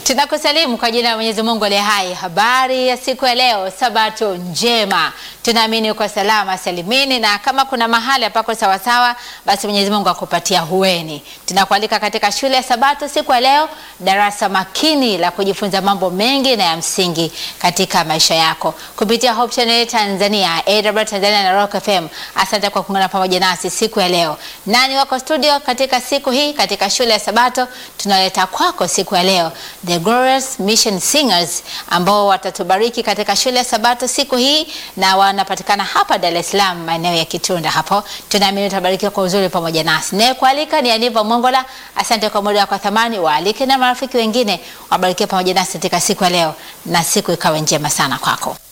Tunakusalimu kwa jina la Mwenyezi Mungu aliye hai. Habari ya siku ya leo, sabato njema. Tunaamini uko salama salimini, na kama kuna mahali hapako sawasawa, basi Mwenyezi Mungu akupatia hueni. Tunakualika katika shule ya Sabato siku ya leo, darasa makini la kujifunza mambo mengi na ya msingi katika maisha yako kupitia Hope Channel Tanzania, AW Tanzania na Rock FM. Asante kwa kuungana pamoja nasi siku ya leo. Nani wako studio katika siku hii katika shule ya Sabato? Tunaleta kwako siku ya leo The Glorious Mission Singers ambao watatubariki katika shule ya Sabato siku hii na wanapatikana hapa Dar es Salaam maeneo ya Kitunda hapo. Tunaamini utabarikiwa kwa uzuri pamoja nasi. Naye kualika ni Aniva Mongola. Asante kwa muda wako wa thamani, waalike na marafiki wengine wabarikiwe pamoja nasi katika siku ya leo na siku ikawe njema sana kwako.